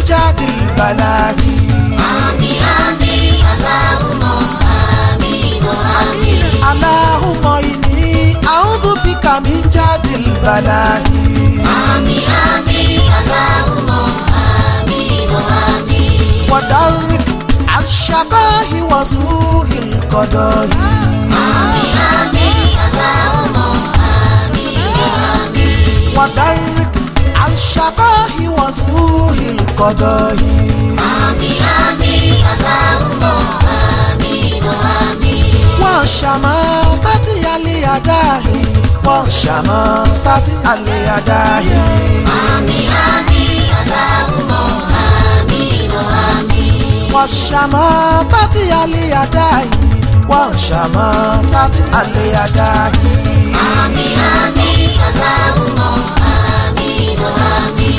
jáde balahi. àmì àmì aláwùmọ̀ àmì ìnà àmì. Allahumma inni a'udhu bika min jáde balahi. àmì àmì aláwùmọ̀ àmì ìnà àmì. ودرك الشقاء وسوء القضاء àmì àmì aláwùmọ̀ àmì ìnà àmì. ودرك الشقاء وسوء القضاء àmì àmì aláwùmọ̀ àmì ìnà àmì. وشماتة الأداء وشماتة الأداء àmì àmì aláwùmọ̀ àmì ìnà àmì. وشماتة الأداء وشماتة الأداء àmì àmì aláwùmọ̀ àmì ìnà àmì.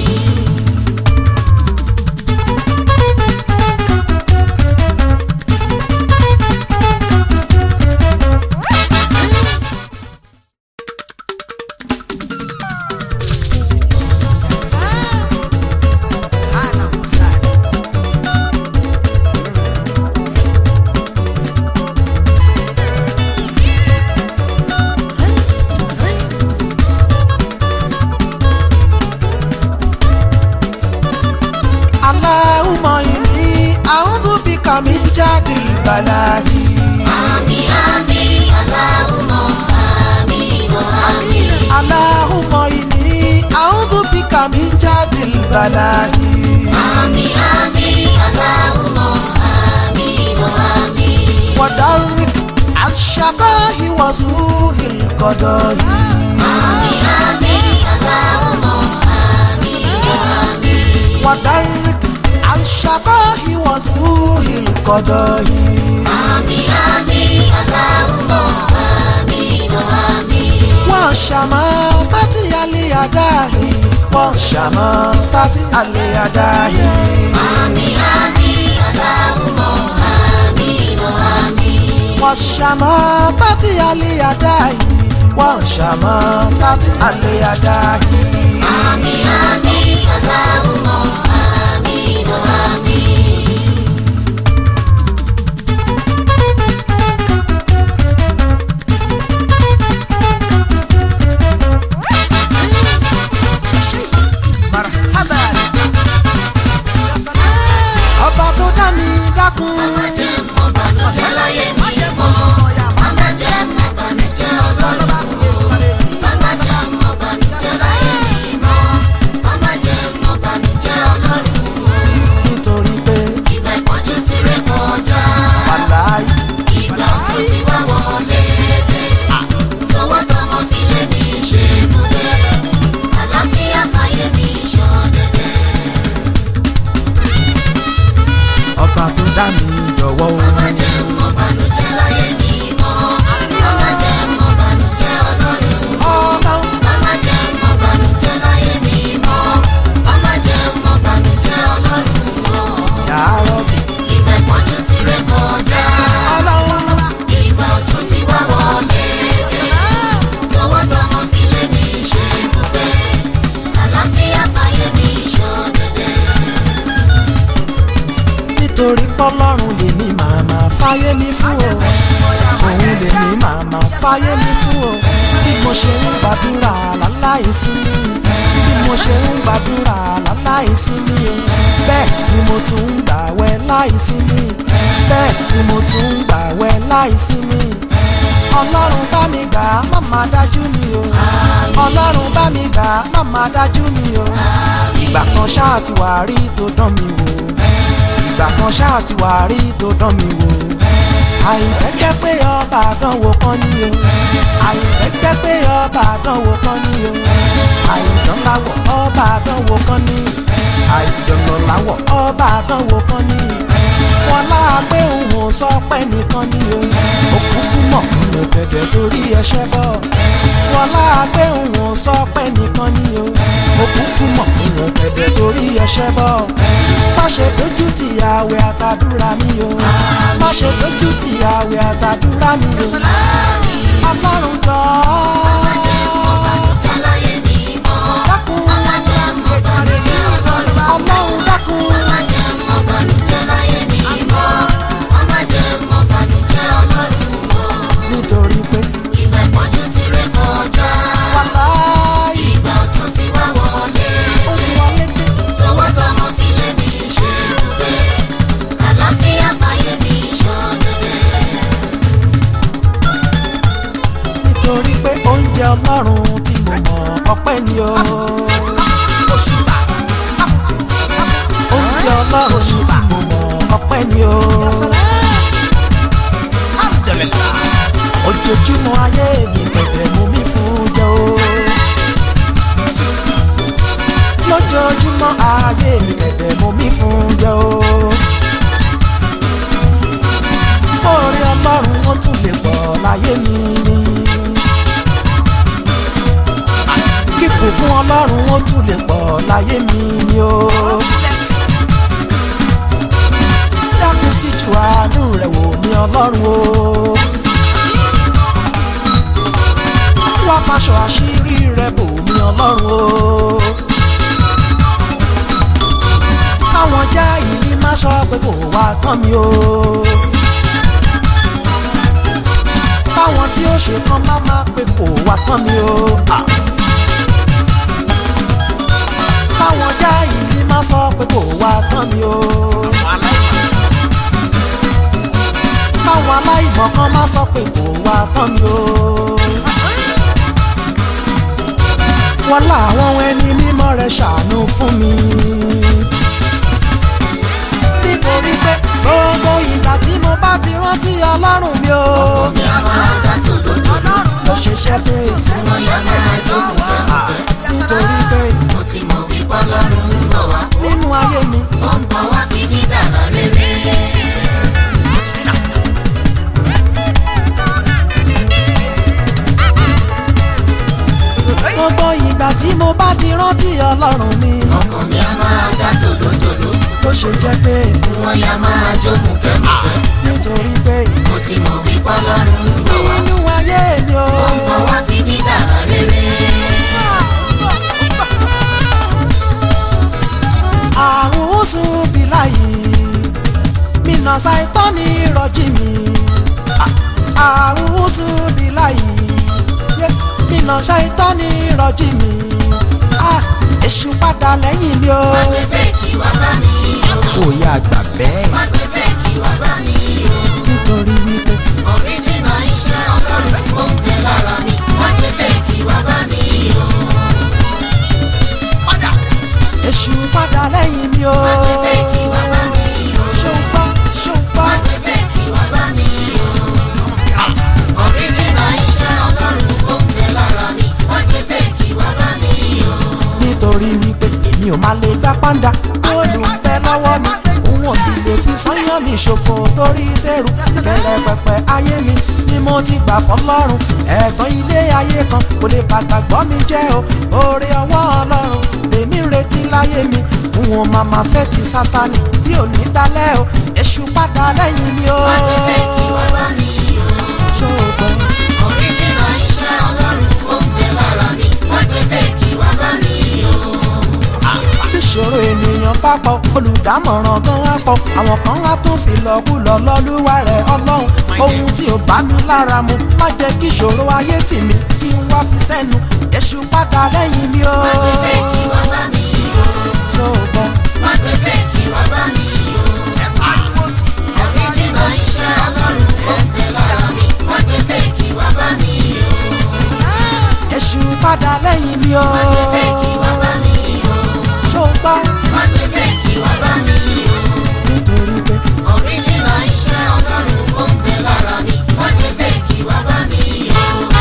اللهم إني أعوذ بك من جهد البلاء àmì àmì aláwùmọ̀ àmì ìnà àmì. اللهم إني أعوذ بك من جهد البلاء àmì àmì aláwùmọ̀ àmì ìnà àmì. ودرك الشقاء وسوء القضاء àmì àmì aláwùmọ̀ àmì ìnà àmì. ودرك الشقاء وسوء القضاء àmì àmì aláwùmọ̀ àmì ìnà àmì. وشماتة الأداء وشماتة الأداء àmì àmì aláwùmọ̀ àmì ìnà àmì. وشماتة الأداء وشماتة الأداء àmì àmì aláwùmọ̀ àmì ìnà àmì. ọba tó dá mi dákun Màmá jẹ́ mọ̀ bànújẹ́ láyé mi mọ́. Màmá jẹ́ mọ̀ bànújẹ́ ọlọ́run o. Màmá jẹ́ mọ̀ bànújẹ́ láyé mi mọ́. Màmá jẹ́ mọ̀ bànújẹ́ ọlọ́run o. nítorí pé Ìgbà ìpọ́njú ti ré kọjá. wàláyé Ìgbà ọ̀tun ti wá wọlé dé. Tọwọ́ tọmọ fi lé mi ṣe ibùgbé. Àlàáfíà fàyè mi ṣọ̀dẹ̀dẹ̀. ọba tó dá mi jọ̀wọ́ o Màmá jẹ́ mọ̀ bànújẹ́ láyé mi mọ́. Màmá jẹ́ mọ̀ bànújẹ́ ọlọ́run o. ọba Màmá jẹ́ mọ̀ bànújẹ́ láyé mi mọ́. Màmá jẹ́ mọ̀ bànújẹ́ ọlọ́run o. yàrá bí Ìgbà ìpọ́njú ti ré kọjá. ọlọ́run Ìgbà ọ̀tun ti wá wọlé dé. Tọwọ́ tọmọ fi lé mi ṣe ibùgbé. Àlàáfíà fàyè mi ṣọ̀dẹ̀dẹ̀. nítorí pọ́lọ́run lè ní màmá fáyé mi fún o òun lè ní màmá fáyé mi fún o bí mo ṣe ń gbàdúrà láláì sinmi bí mo ṣe ń gbàdúrà láláì sinmi o bẹ́ẹ̀ ni mo tún ń gbàwẹ̀ láì sinmi bẹ́ẹ̀ ni mo tún ń gbàwẹ̀ láì sinmi ọlọ́run bá mi gbà á má má dájú mi o ọlọ́run bá mi gbà á má má dájú mi o ìgbà kan ṣáà ti wà rí tó dán mi wò ìgbà kan ṣáà ti wà rí tó dán mi wò àìfẹ́ jẹ́ pé ọba àdánwò kan ní o àìfẹ́ jẹ́ pé ọba àdánwò kan ní o àìdán láwọ̀ ọba àdánwò kan ní àìdọ̀nà láwọ̀ ọba àdánwò kan ní wọn láà pé òun ò sọ pé nìkan ní o òkúkú mọ̀ nínú bẹ̀bẹ̀ torí ẹṣẹ́ bọ̀ wọn láà pé òun ò sọ pé nìkan ní o òkúkú mọ̀ nínú bẹ̀bẹ̀ torí ẹṣẹ́ bọ̀ má ṣe dojú ti àwẹ̀ àtàdúrà mi o má ṣe dojú ti àwẹ̀ àtàdúrà mi o ọlọ́run jọ Màmá jẹ́ mọ̀ bànújẹ́ láyé mi mọ́. dákun Màmá jẹ́ mọ̀ bànújẹ́ ọlọ́run o. ọlọ́run dákun ọpẹ́ ni o. oúnjẹ ọlọ́run ni tí mo mọ̀ ọpẹ́ ni o. ojoojúmọ́ ayé mi bẹ̀bẹ̀ mú mi fún jẹ o. lójoojúmọ́ ayé mi bẹ̀bẹ̀ mú mi fún jẹ o. oore ọlọ́run ó tún lè pọ̀ láyé mi ni. kí bùkún ọlọ́run ó tún lè pọ̀ láyé mi ni o. dákun sí ju àánú rẹ̀ wò mí ọlọ́run o. wá faṣọ àṣírí rẹ̀ bò mí ọlọ́run o. káwọn já ìlí má sọ pé kò wá tán mi o. káwọn tí ó ṣe kan má má pé kò wá tán mi o. Ah. káwọn já ìlí má sọ pé kò wá tán mi o. káwọn aláìmọ̀ kan má sọ pé kò wá tán mi o. wọ́n láwọn ẹni mímọ́ rẹ̀ ṣàánú fún mi. nítorí pé gbogbo ìgbà tí mo bá ti rántí ọlọ́run mi o. mi a máa dá tòlótòló. ló ṣiṣẹ́ pé Mo yá máa jókòó fẹ́mùfẹ́. nítorí pé Mo ti mọ̀ wípé Ọlọ́run ń bọ̀ wá. nínú ayé mi Ó ń bọ̀ wá fi mí dára rere. gbogbo ìgbà tí mo bá ti rántí ọlọ́run mi Ọkàn mi a máa dá tòlótòló. ló ṣe jẹ́ pé Wọ́n yá máa jókòó fẹ́mùfẹ́. nítorí pé Mo ti mọ̀ wípé Ọlọ́run ń bọ̀ wá. nínú ayé mi o. Ó ń bọ̀ wá fi mí dára rere. àwùsù bíláyì mina ṣàìtọ́ni rọjí mi àwùsù bíláyì mina ṣàìtọ́ni rọjí mi Ah, èṣù padà lẹ́yìn mi o. Má gbé fèkì wá bá mi o. kò yá àgbà bẹ́ẹ̀ Má gbé fèkì wá bá mi o. nítorí wípé Original iṣẹ́ Ọlọ́run ó ń bẹ lára mi. Má gbé fèkì wá bá mi o. èṣù padà lẹ́yìn mi o. Má gbé fèkì wá bá mi o. ṣùgbọ́ ṣùgbọ́ Má gbé fèkì wá bá mi o. Original iṣẹ́ Ọlọ́run ó ń bẹ lára mi. Má gbé fèkì wá bá mi o. nítorí wípé èmi ò máa lè gbá pàǹdà olùpẹ lọ́wọ́ mi òun ò sì lè fi sányàn mi ṣòfò torí tẹrù bẹ̀rẹ̀ pẹ̀pẹ̀ ayé mi ni mo ti gbà fọ́lọ́run ẹ̀gbọ́n ilé ayé kan kò lè bàgbà gbọ́ mi jẹ́ o oore ọwọ́ ọlọ́run lèmi retí láyé mi n ò máa ma fẹ́ ti sátani tí ò ní dalẹ̀ o èṣù padà lẹ́yìn mi o Má gbé fèkì wá bá mi o. ṣògbọ́n Original iṣẹ́ Ọlọ́run ó ń bẹ lára mi. Má gbé fèkì wá bá mi o. ìṣòro ènìyàn bá pọ̀ olùdámọ̀ràn gan wá pọ̀ àwọn kan á tún fi lọ́kùlọ lọ́lúwa rẹ̀ ọlọ́run ohun tí ò bá mi lára mu má jẹ́ kí ìṣòro ayé tì mí kí n wá fi sẹ́nu èṣù padà lẹ́yìn mi o. Má gbé fèkì wá bá mi o. ṣùgbọ́n Má gbé fèkì wá bá mi o. Original iṣẹ́ Ọlọ́run ó ń bẹ lára mi. Má gbé fèkì wá bá mi o. èṣù padà lẹ́yìn mi o. Má gbé fèkì wá bá mi o. ṣùgbọ́n Má gbé fèkì wá bá mi o. nítorí pé Original iṣẹ́ Ọlọ́run ó ń bẹ lára mi. Má gbé fèkì wá bá mi o.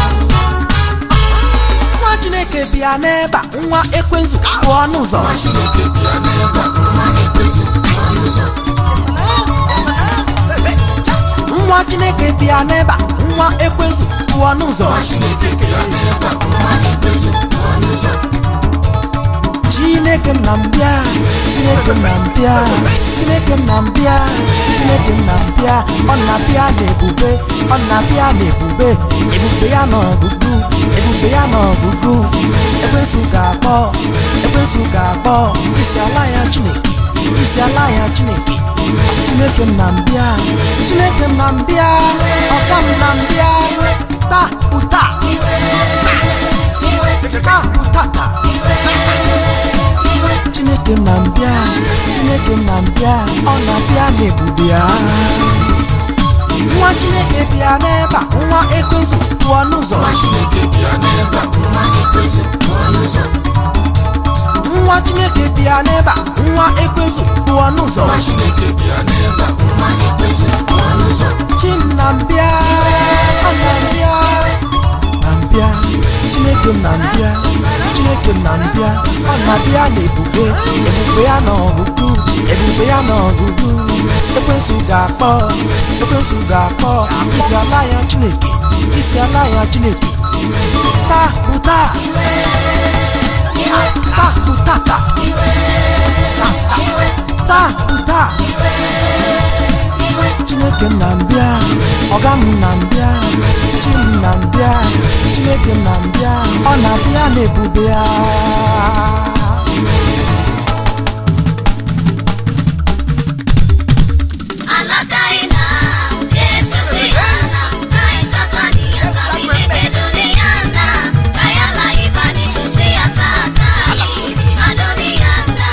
nwa chineke bịa n'ebe a nwa ekwensu bụ ọnụ ụzọ Nwa Chineke bịa n'ebe a, nwa ekwensu ọnụ ụzọ. nwa chineke bịa n'ebe a nwa ekwensu bụ ọnụ ụzọ Nwa Chineke bịa n'ebe a, nwa ekwensu ọnụ ụzọ. chineke m na mbịa chineke m na mbịa chineke m na mbịa chineke m na mbịa ọ na-abịa n'ebube ọ na-abịa n'ebube ebube ya nọ ọgụgụ ebube ya nọ ọgụgụ ekwensu ga-akpọ ekwensu ga-akpọ isi ala ya chineke isi ala ya chineke chineke m na mbịa chineke m na mbịa ọka m na mbịa taa ụta taa ụtata chineke m na mbịa chineke m na mbịa ọ na-abịa n'ebube ya nwa chineke bịa n'ebe a nwa ekwensu pụọ n'ụzọ nwa chineke bịa n'ebe a nwa ekwensu pụọ n'ụzọ nwa chineke bịa n'ebe a nwa ekwensu pụọ n'ụzọ nwa chineke bịa n'ebe a nwa ekwensu pụọ n'ụzọ chinnambịa anambịa nambịa chineke m na mbịa chineke m na mbịa ọ na-abịa n'ebube ebube ya na ọgụgụ ebube ya na ọgụgụ ekwensu ga-akpọ ekwensu ga-akpọ isi ala ya chineke isi ala ya chineke taa bụ taa taa bụ tata taa bụ taa chineke m na mbịa ọga m na mbịa chi m na mbịa chineke m na mbịa ọ na-abịa n'ebube ya Alakaina, Jesus yana, kai satani yazabile duniana, kayala ibani shusi ya satani, adoniana.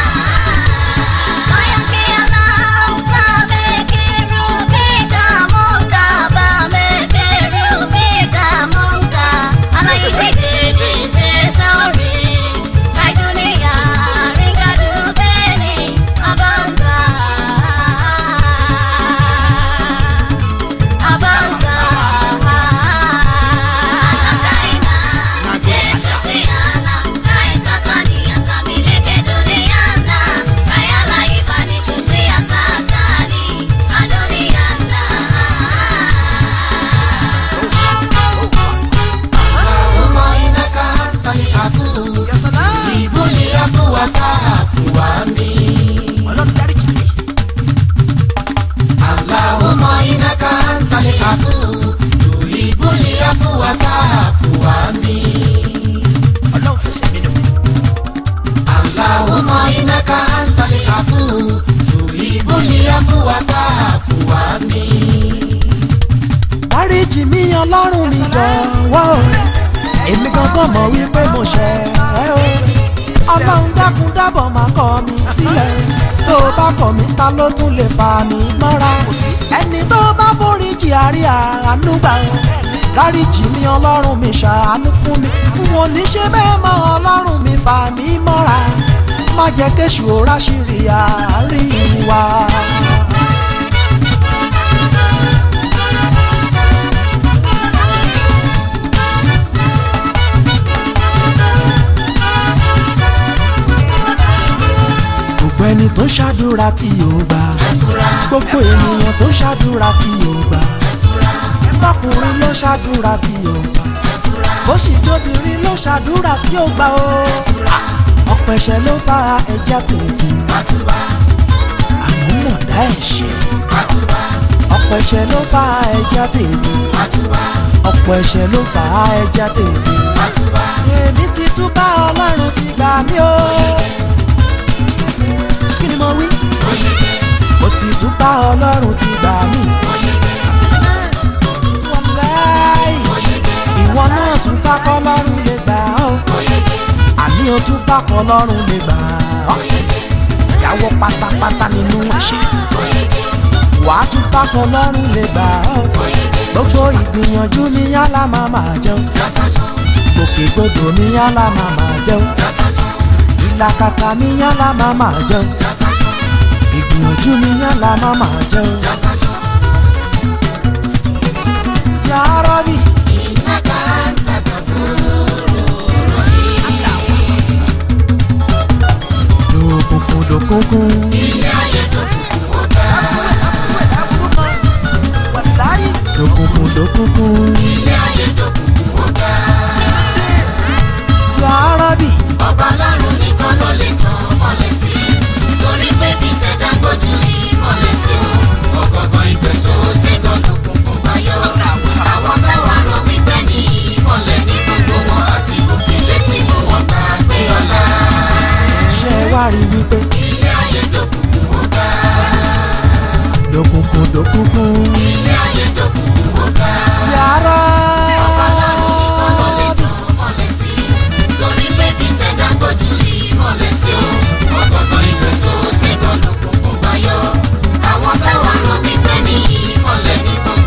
Kaya kiala, utabe kirubika monka, bame kirubika monka, alayiti bebe sorry, kai dunia ringa dubeni, abanza. Abanza Alakaina Jesus yana Kai satani yazamileke duniana Kayala ibani shushi ya satani Adoniana Umo inaka hantali afu Ibuli afu wafafu wami Allahumma innaka antal afu tuhibul afwa fa'fu anni Allahumma innaka antal afu tuhibul afwa fa'fu anni dáríjì mí ọlọ́run mi jọ̀wọ́ o èmi gangan mọ̀ wípé mo ṣẹ̀ ẹ́ o ọlọ́run dákun dábọ̀ máa kọ̀ mí sílẹ̀ tó o bá kọ̀ mí ta ló tún lè fà mí mọ́ra ẹni tó bá foríjì àrí àánú gbà o dáríjì mí ọlọ́run mi ṣàánú fún mi n ò ní ṣe bẹ́ẹ̀ mọ́ ọlọ́run mi fà mí mọ́ra má jẹ́ kéṣù ó ráṣìírí àárín wa. gbogbo ẹni tó ṣàdúrà tí yóò gbà Ẹ̀fúra gbogbo ènìyàn tó ṣàdúrà tí yóò gbà ẹ̀fúra bọ́kùnrin ló ṣàdúrà tí yóò gbà ẹ̀fúra bó sì tóbìnrin ló ṣàdúrà tí yóò gbà o ẹ̀fúra ọ̀pọ̀ ẹ̀ṣẹ̀ ló fa ẹja tètè Àtúbà àmọ́ mọ̀dá ẹ̀ṣẹ̀ Àtúbà ọ̀pọ̀ ẹ̀ṣẹ̀ ló fa ẹja tètè Àtúbà ọ̀pọ̀ ẹ̀ṣẹ̀ ló fa ẹja tètè Àtúbà èmi ti túbà ọlọ́run ti gbà mí o kí ni mo wí Oyege mo ti túbà ọlọ́run ti gbà mí Oyege wàláì Oyege ìwọ náà tún bá kọ́ lọ́rùn lè gbà ọ́ Oyege àní o tún bá kọ́ lọ́rùn lè gbà ọ́ Oyege ìyàwó pátápátá nínú ẹ̀ṣẹ̀ Oyege wàá tún bá kọ́ lọ́rùn lè gbà ọ́ Oyege gbogbo ìgbìyànjú ní yálà máa máa jẹun Dasasan gbòkègbodò ní yálà máa máa jẹun Dasasan ìlàkàkà ní yálà máa máa jẹun Dasasan ìgbìyànjú ní yálà máa máa jẹun Dasasan yà á rọ́bì Innaka anta ghafurur rahim lòkùnkùn lòkùnkùn. Ilé ayé tó kùkù ó ga lòkùnkùn lòkùnkùn. Ilé ayé tó kùkù ó ga yà á rọ́bì Ọba lọ́run nìkan ló lè tàn mọ́lẹ̀ sí Torí pé bí tẹ̀dá gbójú ìmọ̀lẹ̀ sí o Ọ̀gọ̀gọ̀ ìgbésò ṣẹ́gun lòkùnkùn báyọ̀ Àwọn táwa rọ wípé ní ìmọ̀lẹ̀ ní gbogbo wọn àti òkè létí mú wọn gbà pé ọlá ṣe wá rí wípé Ilé ayé tó kùkù ó ga lòkùnkùn lòkùnkùn. Ilé ayé tó kùkù ó ga yà á Ọba lọ́run nìkan ló lè rọ́bì. tàn mọ́lẹ̀ sí Torí pé bí tẹ̀dá gbójú ìmọ̀lẹ̀ sí o Ọ̀gọ̀gọ̀ ìgbésò ṣẹ́gun lòkùnkùn báyọ̀ Àwọn táwa rọ wípé ní ìmọ̀lẹ̀ ní gbogbo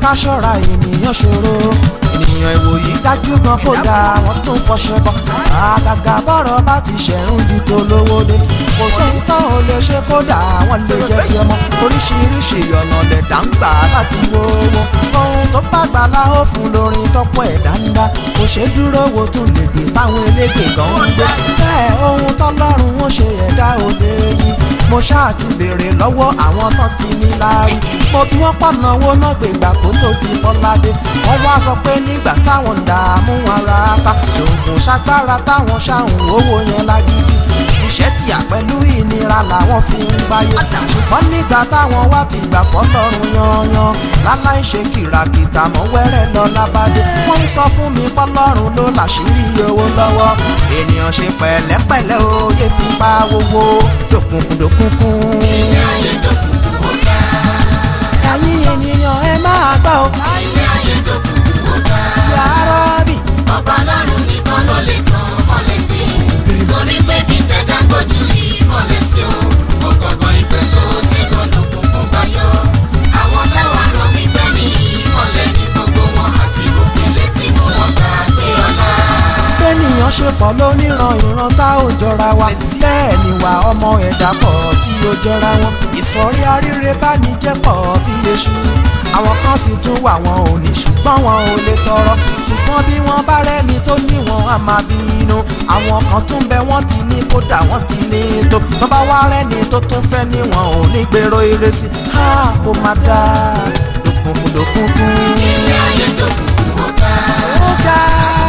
ká ṣọ́ra ènìyàn ṣòro ènìyàn ìwòyí dájú gan kó dáa wọ́n tún fọṣẹ bọ́ àgàgà bọ́rọ̀ bá ti ṣẹ̀rùn ju tó lówó dé kò sóhun tán ò lè ṣe kódà wọ́n lè jẹ́ bí ọmọ oríṣiríṣi ọ̀nà lẹ̀dá ń gbà láti wówó ohun tó bá gbà láhó fún lórin tọ́pọ̀ ẹ̀dá ń dá kò ṣe dúró wo tún lè gbé táwọn elégbè gan ń gbé bẹ́ẹ̀ ohun tọ́lọ́run ó ṣe ẹ̀dá òde yìí mo ṣáà ti béèrè lọ́wọ́ àwọn tán ti ní láàrí mo bí wọ́n pọ̀nà owó náà gbègbà kó tó di bọ́ládé wọ́n wá sọ pé nígbà táwọn ń dààmú ara ta ṣògùn ṣagbára táwọn ṣàhùn owó yẹn lágídí tíṣẹ́ tìyà pẹ̀lú ìnira làwọn fi ń gbáyé ṣùgbọ́n nígbà táwọn wá ti gbà fọ́lọ́run yanyan láláì ṣe kìràkìtà mọ́ wẹ́rẹ́ lọ lábàdé wọ́n ń sọ fún mi pọ́lọ́run ló làṣírí owó lọ́wọ́ ènìyàn ṣe pẹ̀lẹ́pẹ̀lẹ́ òye fi pa owó dòkùnkùndòkùnkùn. ilé ayé dòkùnkùn ó ga ẹ̀yin ènìyàn ẹ máa gbọ́ ọ ilé ayé dòkùnkùn ó ga yàrá bì ọba ọlọ́run nìkan ló lè tàn mọ́lẹ̀ sí torí pé bí tẹ̀dá gbójú yìí mọ́lẹ̀ sí o mo gbọ̀ngàn ìpèsò sígun lòkùnkùn bá yọ àwọn táwa rọ wípé ní ìmọ̀lẹ̀ ní gbogbo wọn àti òkèlè tí mo wọ́n gbà gbé ọlá. bẹ́nìyàn ṣe pọ̀ lóníran ìran tá ò jọra wa bẹ́ẹ̀ ni wà ọmọ ẹ̀dá pọ̀ tí ó jọra wọn ìsọ̀rí aríire bá ní jẹ́ pọ̀ bí eṣu àwọn kan sì tún wà wọn ò ní ṣùgbọ́n wọn ò lè tọrọ ṣùgbọ́n bí wọ́n bá rẹ́ni tó ní wọn á máa bí inú àwọn kan tún bẹ wọ́n ti ní kódà wọ́n ti ní tó tó bá wá rẹ́ni tó tún fẹ́ ní wọn ò ní gbèrò ire sí ha kó má dáa lókùnkùn lókùnkùn. ilé ayé dòkùnkùn ó ga ó ga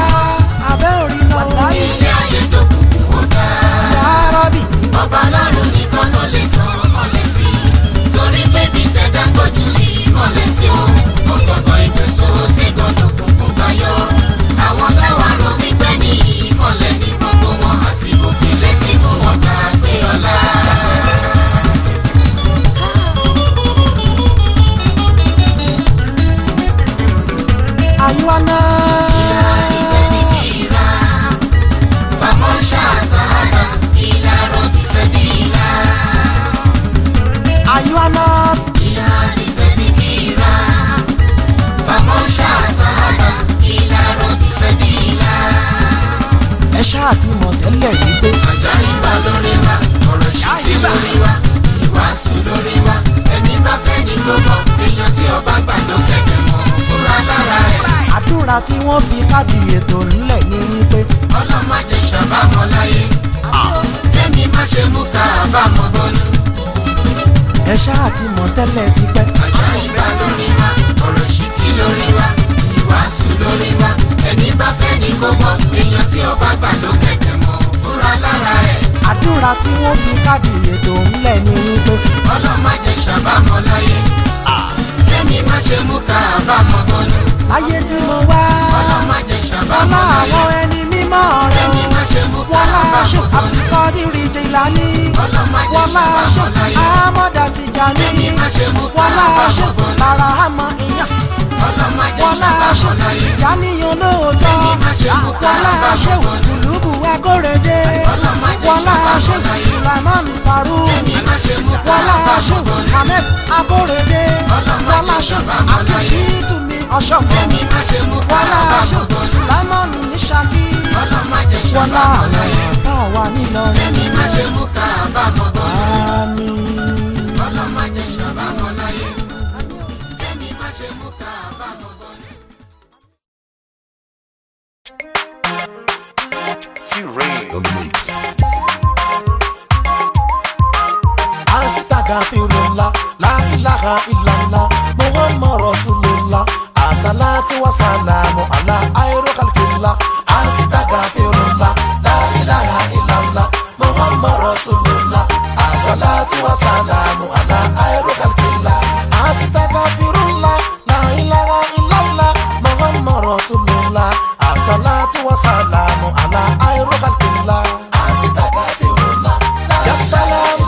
abẹ́ orí náà láyé ilé ayé dòkùnkùn ó ga. yàrá bì. ọba ọlọ́run nìkan ló lè tàn mọ́lẹ̀ sí torí pé bí tẹ̀dá gbójú yìí mọ́lẹ̀ sí o mo gbọ̀ngàn ìgbésò sígun lòkùnkùn bá yọ àwọn táwa rọ wípé ní ìmọ̀lẹ̀ ní gbogbo wọn àti òkèlè tí mo wọ́n gbà gbé ọlá. àyíwá náà. ìrà fàmọ́ ṣàtàtà ìlà rọ̀bì sẹ́bìlà àyíwá náà. ìyá ti tẹ́tí kíra fàmọ́ ṣàtàtà ìlà rọ̀bì sẹ́bìlà. ẹ ṣáà ti mọ̀ tẹ́lẹ̀ wípé Àjàyíbá lórí wa, ọ̀rọ̀ ṣìtì lórí wa, ìwàásù lórí wa, ẹni bá fẹ́ ní gbogbo, èèyàn tí ọba gbà ló kẹ̀kẹ́ mọ́, fúra lára ẹ̀. àdúrà tí wọ́n fi káàdì ètò nílẹ̀ ní wípé Ọlọ́mọdé ṣàbámọ̀ láyé, kẹ́mi má ṣe mú ká àbámọ̀ bọ́nú. ẹ ṣáà ti mọ̀ tẹ́lẹ̀ tipẹ́. Àjàyíbá lórí wa, ọ̀rọ̀ ṣìtì lórí wa, ìwàásù lórí wa, ẹni bá fẹ́ ní gbogbo, èèyàn tí ọba gbà ló kẹ̀kẹ́ mọ́, fúra lára ẹ̀. àdúrà tí wọ́n fi káàdì ètò nílẹ̀ ní wípé Ọlọ́mọdé ṣàbámọ̀ láyé, kẹ́mi má ṣe mú ká àbámọ̀ bọ́nú. ayé tí mo wá ọlọ́mọdé ọlá ṣàbámọ̀ láyé àwọn ẹni mímọ́ rẹ̀ kẹ́mi má ṣe mú ká wọlá ṣe àbámọ̀ bọ́nú. àbíkọ́dìrì jìlání ọlọ́mọdé wọlá ṣe ṣàbámọ̀ láyé àmọ́dá tìjàní kẹ́mi má ṣe mú ká wọlá ṣe àbámọ̀ bọ́nú. lára àmọ́ ìyẹ́s. ọlọ́mọdé wọlá ṣe ṣàbámọ̀ láyé tìjàníyàn lóòótọ́ Kẹ́mi má ṣe mú ká wọlá àbámọ̀ ṣe bọ́nú. kùlùbù akórèdé Ọlọ́mọdé wọlá ṣàbámọ̀ ṣe láyé. sulaiman farouk kẹ́mi má ṣe mú ká wọlá ṣe àbámọ̀ bọ́nú. ahmed akórèdé Ọlọ́mọdé wọlá ṣe ṣàbámọ̀ láyé. akititumi ọ̀ṣọ́gbọ̀n kẹ́mi má ṣe mú ká wọlá ṣe àbámọ̀ bọ́nú. sulaiman níṣàkí ọlọ́mọdé wọlá ṣàbámọ̀ àwọn láyé àfáàwá nílọrin kẹ́mi má ṣe mú ká àbámọ̀ bọ́nú. àmín. ọlọ́mọdé ṣàbámọ̀ láyé kẹ́mi má ṣe mú ká àbámọ̀ bọ́nú. T-Rain on the mix. Astaghfirullah, la ilaha illallah, Muhammad Rasulullah, Assalatu wa salamu ala ayru khalqillah. Astaghfirullah, la ilaha illallah, Muhammad Rasulullah, Assalatu wa salamu ala ayru khalqillah. Astaghfirullah, la ilaha illallah, Muhammad Rasulullah, Assalatu wa salamu ala ayru khalqillah. Astaghfirullah, ya salam.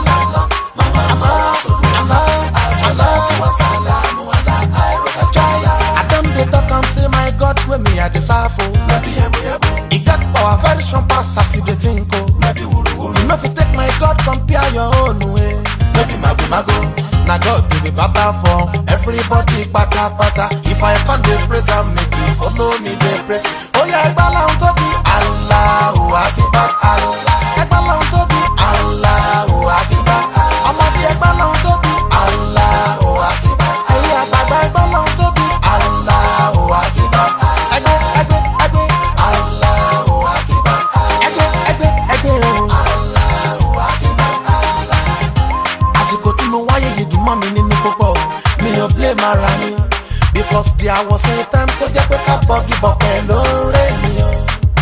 I don dey talk am say my God wey me I dey serve o. E get power very strong pass as you dey think o. You no fit take my God compare your own way. No be mago mago. na God be the baba for everybody pátápátá. If I come dey praise am make you follow me dey praise. Ó yẹ ẹgbẹ́ lọ́hún tó bí Allahu Akbar Allah. Ẹgbẹ́ lọ́hún tó bí Allahu Akbar. Ọmọdé ẹgbẹ́ lọ́hún tó bí Allahu Akbar. Ẹ̀yin àgbàgbà ẹgbẹ́ lọ́hún tó bí Allahu Akbar. Ẹgbẹ́ ẹgbẹ́ ẹgbẹ́ Allahu Akbar. Ẹgbẹ́ ẹgbẹ́ ẹgbẹ́ o. Allahu Akbar àsìkò tí mo wáyé yìí dùn mọ́ mi nínú púpọ̀ mi ò blame ara mi because there was a time tó jẹ́ pé ká bọ́gì bọ̀pẹ̀ lóore mi o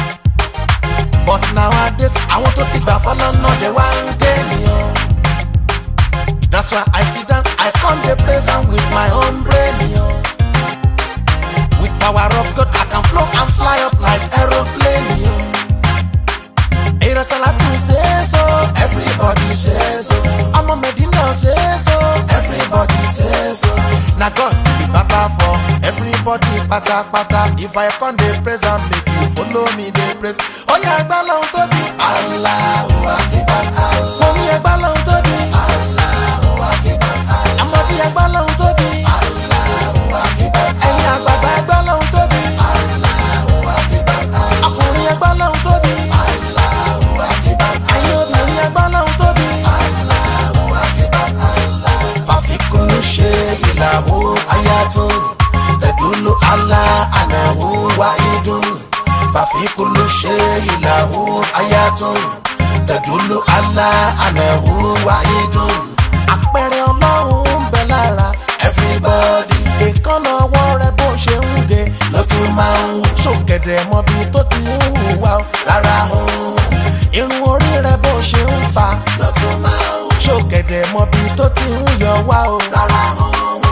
but nowadays àwọn tó ti gbà fọ́nà náà dé wá ń dé mi o that's why I sit down I come dey praise am with my own brain o with power of God I can flow and fly up like aeroplane o. Èrè Sàlátù say so, everybody say so. Ọmọ Mẹ̀dínà say so, everybody say so. Na God be baba for everybody pátápátá. If I come dey praise am, make you follow me dey praise. Oya ẹgbẹ́ lọ́hún tóbi. Allahu Akbar Allah. Mo ní ẹgbẹ́ lọ́hún tóbi. Allahu Akbar Allah. Àmọ̀dí ẹgbẹ́ lọ́hún tóbi. Allahu Akbar Allah. Ẹ̀yin àgbàgbà ẹgbẹ́ lọ́hún tóbi. Allahu Akbar Allah. Ọkùnrin ẹgbẹ́ lọ́hún tóbi. Allahu Akbar Allah. Ẹ̀yin obìnrin ẹgbẹ́ lọ́hún tóbi. Allahu Akbar Allah. Fàfikún ṣe ìlàwó ayatun. Tẹ̀dúlù àlá ànáwó wáyédùn. Fàfikún ṣe ìlàwó ayatun. Tẹ̀dúlù àlá ànáwó wáyédùn. Àpẹẹrẹ ọlọ́run ń bẹ lára everybody. Èkánná ọwọ́ rẹ bó ṣe ń ge ló tún máa ń wù. Ṣòkèdè mọbi tó ti ń hùwà ó rárá o. Irun orí rẹ bó ṣe ń fa ló tún máa ń wù. Ṣòkèdè mọbi tó ti ń yọ wá o rárá o.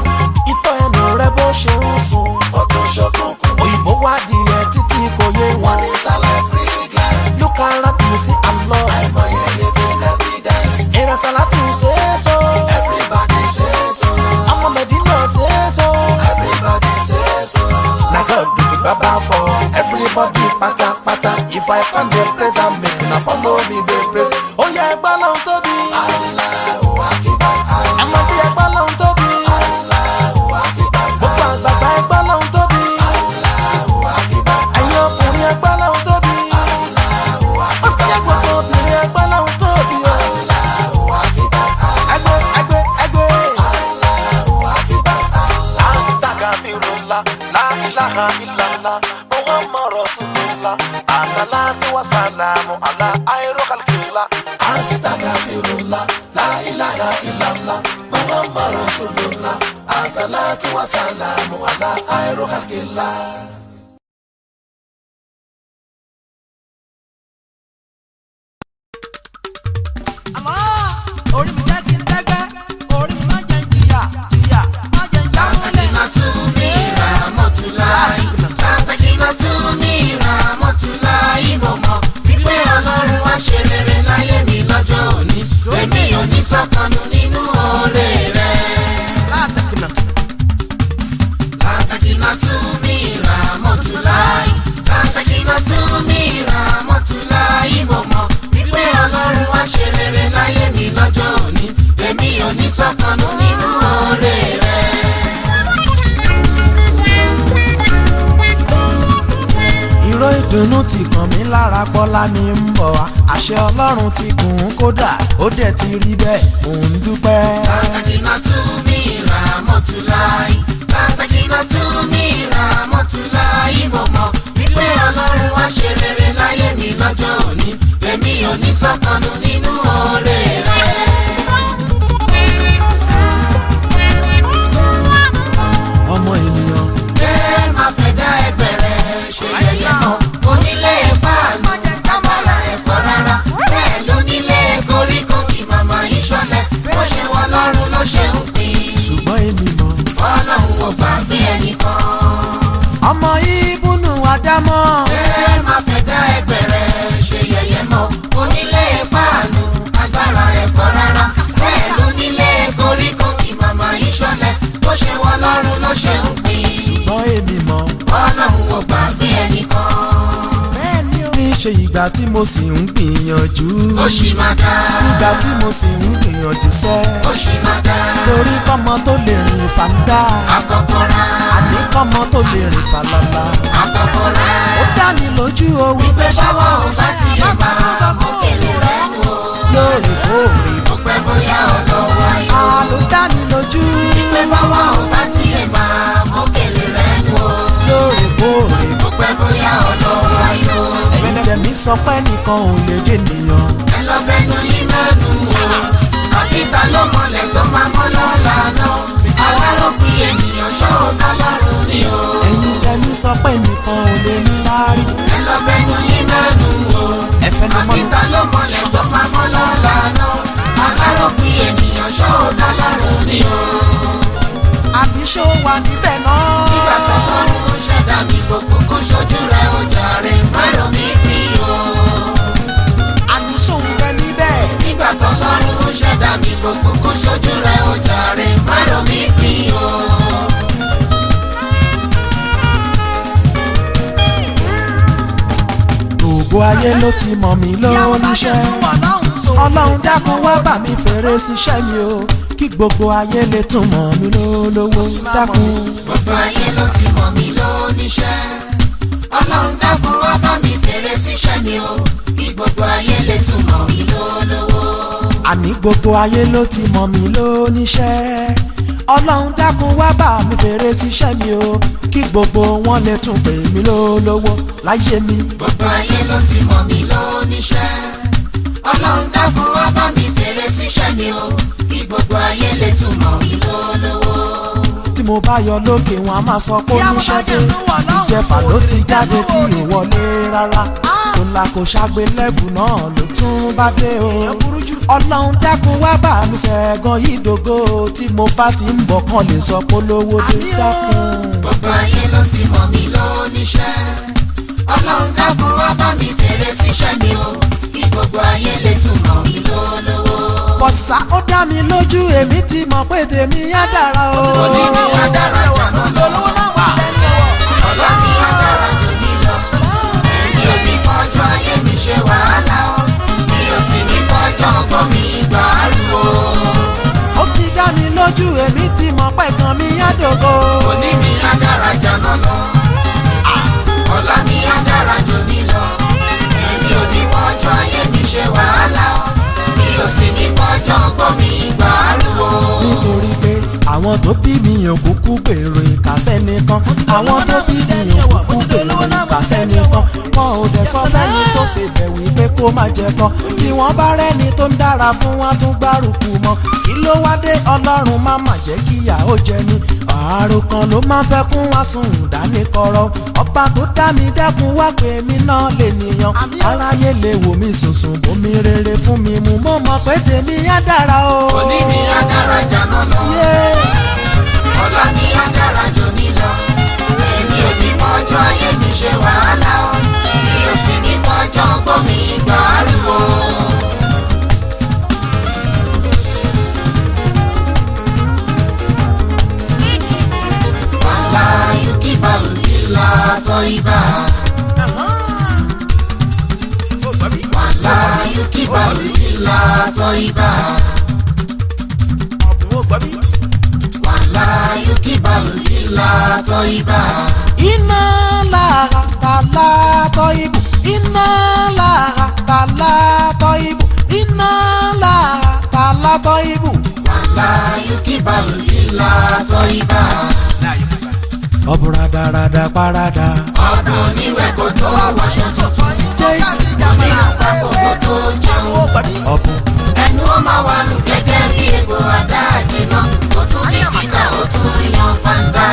Ìtọ́ ẹnu rẹ bó ṣe ń sun ó tún ṣókùnkùn. Òyìnbó wá díẹ̀ títí kò yé wọn. Wọ́n ní sálẹ̀ free glass. Look around you see I'm lost. Àìmọye living evidence. Èrè Sàlátù ṣe é so. Everybody say so. Ọmọ Mẹ̀dínà ṣe é so. Everybody say so. Na God be the baba for everybody pátápátá. If I come dey praise am make una follow me dey praise. Ó yẹ ẹgbẹ́ lọ́hún tóbi. Allahu Akbar Allah. Ẹ̀mọ́dé ẹgbẹ́ lọ́hún tóbi. Allahu Akbar Allah. Gbogbo àgbàgbà ẹgbẹ́ lọ́hún tóbi. Allahu Akbar Allah. Ẹ̀yin ọkùnrin ẹgbẹ́ lọ́hún tóbi. Allahu Akbar Allah. Ó ti yẹ gbogbo obìnrin ẹgbẹ́ lọ́hún tóbi. Allahu Akbar Allah. Ẹgbẹ́ ẹgbẹ́ ẹgbẹ́. Allahu Akbar Allah. Astaghfirullah, la ilaha illallah, Muhammad Rasulullah, assalatu wassalamu ala khairu khalqillah. Astaghfirullah, la ilaha illallah, Muhammad Rasulullah, assalatu wassalamu ala khairu khalqillah. àmọ́ orí mi jẹ́ kí n tẹ́gbẹ́ orí mi má jẹ́ ń jìyà jìyà má jẹ́ ń jáwọ́lẹ̀. Takinatumi Ramotulai. Takinatumi Ramotulai. Mo mọ̀ wípé Ọlọ́run wá ṣe rere láyé mi lọ́jọ́ òní. Èmi ò ní sọ́kànnù nínú oore rẹ̀. látẹ̀kìnà Takinatumi Ramotulai. Takinatumi Ramotulai. Mo mọ̀ wípé Ọlọ́run wá ṣe rere láyé mi lọ́jọ́ òní. Èmi ò ní sọ́kànnù nínú oore rẹ̀. ìró ìdùnnú ti kàn mí lára bọ́lá mi ń bọ̀ wá àṣẹ ọlọ́run ti gùn ún kódà ó dẹ̀ ti rí bẹ́ẹ̀ mò ń dúpẹ́. Takinatumi Ramotulai. Takinatumi Ramotulai. Mo mọ̀ wípé Ọlọ́run wá ṣe rere láyé mi lọ́jọ́ òní. Èmi ò ní sọ́kànnù nínú oore rẹ̀. ọmọ ènìyàn Ṣé máa fẹ́ dá ẹgbẹ́ rẹ̀ ṣe yẹ̀yẹ́ mọ́? Onílé páàlù agbára ẹ̀fọ́ rárá. Bẹ́ẹ̀ lónílé koríko kí màmá yìí ṣọlẹ̀. Bó ṣe wọ lọ́rùn ló ṣe ń pín. ṣùgbọ́n èmi mọ̀ Ọlọ́run ò gbàgbé ẹnìkan. ọmọ ìbùnú àdámọ́ Ṣé máa fẹ́ dá ẹgbẹ́ rẹ̀ ṣe yẹ̀yẹ́ mọ́? Onílé páàlù agbára ẹ̀fọ́ rárá. Bẹ́ẹ̀ lónílé koríko kí màmá yìí ṣọlẹ̀. Bó ṣe wọ lọ́rùn ló ṣe ń pín. ṣùgbọ́n èmi mọ̀ Ọlọ́run ò gbàgbé ẹnìkan. bẹ́ẹ̀ ni ó ní ṣe ìgbà tí mo sì ń gbìyànjú Ó ṣì máa dá. nígbà tí mo sì ń gbìyànjú gbìyànjú sẹ́ ó ṣì máa dá torí kọ́mọ tó lè rìn fàǹdà àkọ́kọ́ rà àní kọ́mọ tó lè rìn fàlàlà àkọ́kọ́ rà ó dá mi lójú o wípé wípé ṣọwọ́ ò bá ti lè máa mọ́kèlè rẹ̀ nù o lóòrèkóòrè ó pẹ́ bóyá ọlọ́wọ́ ayọ̀ a ló dá mi lójú wípé bọ́wọ́ ò bá ti lè máa mọ́kèlè rẹ̀ nù o lóòrèkóòrè ó pẹ́ bóyá ọlọ́wọ́ ayọ̀ ẹ̀yin tẹ̀mí sọ pé nìkan ò lè jẹ́ nìyàn ẹ lọ fẹnu yín mẹ́nu o àbíta ló mọlẹ̀ tó máa mọ́ lọ́la náà aláròpin ènìyàn ṣóòtá lọ́rùn ni o ẹ̀yin tẹ̀mí sọ pé nìkan ò lè ní láárí ẹ lọ fẹnu yín mẹ́nu o ẹ̀fẹ́ ni mọ́nu àbíta ló mọlẹ̀ tó máa mọ́ lọ́la náà aláròpin ènìyàn ṣóòtá lọ́rùn ni o àbí ṣó wà níbẹ̀ nígbà tó náà lọ́rùn ó ṣẹ̀dá mi gbogbo kó ṣojú rẹ̀ ó jàre márùn mi bí o àbí ṣó ń bẹ níbẹ̀ nígbà tó lọ́rùn ó ṣẹ̀dá mi gbogbo kó ṣojú rẹ̀ ó jàre márùn mi bí o. gbogbo ayé ló ti mọ̀ mí lóníṣẹ́ ọlọ́run dákun wá bà mí fèrè síṣẹ́ mi o kí gbogbo ayé lè tún mọ̀ mí lólówó dákun. gbogbo ayé ló ti mọ̀ mí lóníṣẹ́ ọlọ́run dákun wá bá mi fèrè síṣẹ́ mi o kí gbogbo ayé lè tún mọ̀ mí lólówó. àní gbogbo ayé ló ti mọ̀ mí lóníṣẹ́ ọlọ́run dákun wá bà mí fèrè síṣẹ́ mi o kí gbogbo wọn lè tún pè mí lólówó láyé mi. gbogbo ayé ló ti mọ̀ mí lóníṣẹ́ ọlọ́run dákun wá bá mi fèrè síṣẹ́ mi o kí gbogbo ayé lè tún mọ̀ mí lólówó. tí mo bá yọ lókè wọn a máa sọ pé oníṣẹ́ dé ìjẹfà ló ti jáde tí ò wọlé rárá kò là kò ṣàgbé lẹ́bù náà ló tún bá dé o ọlọ́run dákun wá bá mi ṣẹ̀gàn yìí dògo tí mo bá ti ń bọ̀ kàn lè sọ pé lówó dé dákun. gbogbo ayé ló ti mọ̀ mí lóníṣẹ́ ọlọ́run dákun wá bá mi fèrè síṣẹ́ mi o kí gbogbo ayé lè tún mọ̀ mí lólówó. bọ̀sà ó dá mi lójú èmi ti mọ̀ pé tèmi á dára o. òní ni wá dára jàná lọ ọ̀la ni wá dára jù mí lọ èmi ò ní fọjọ́ ayé mi ṣe wàhálà o mi ò sì ní fọjọ́ ọgbọ́n mi gbàrú o. ó ti dá mi lójú èmi ti mọ̀ pé kan mi á dògo. òní ni wá dára jàná lọ ọ̀la ni wá dára jù mí lọ èmi ò ní fọjọ́ ayé mi ṣe wàhálà o mi ò sì ní fọjọ́ ọgbọ́n mi gbàrú o. nítorí pé àwọn tó bí mi yàn kúkú gbèrò ìkàsẹ́ nìkan àwọn tó bí mi yàn kúkú gbèrò ìkàsẹ́ nìkan wọn ò dẹ̀ sọ fẹ́ni tó ṣe bẹ̀ wípé kó má jẹ kan bí wọ́n bá rẹ́ni tó ń dára fún wa tún gbárùkù mọ́ kí ló wá dé ọlọ́run má má jẹ́ kíyà ó jẹ ni àárò kan ló máa fẹ́ kún wá sùn dání kọ̀rọ̀ ọba tó dá mi dẹ́kun wá pé mi náà lè nìyàn aráyé lè wò mí sùnsùn bómi rere fún mi mú mọ́ mọ́ pé tèmi á dára o. òní ni wá dára jàná lọ. Yeah. ọ̀la ni á dára jù mí lọ. èmi ò ní fọjọ́ ayé mi ṣe wàhálà o. mi ò sì ní fọjọ́ ọgbọ́n mi gbàrú o. wàhálà yókì balùwìlà tọ́ ibà. wàhálà yókì balùwìlà tọ́ ibà. wàhálà yókì balùwìlà tọ́ ibà. iná lára tàlá tọ́ ibù iná lára tàlá tọ́ ibù iná lára tàlá tọ́ ibù. wàhálà yókì balùwìlà tọ́ ibà. ọ̀bùn radarada parada. ọdún oníwẹ̀ kò tó wáṣọ tuntun. jẹ́ onírun papọ̀ kò tó jẹun. ọ̀bùn ẹnu ó máa wà lù gẹ́gẹ́ bí egbò àdá àjìnà. ó tún ní kíkà ó tún yan fanda.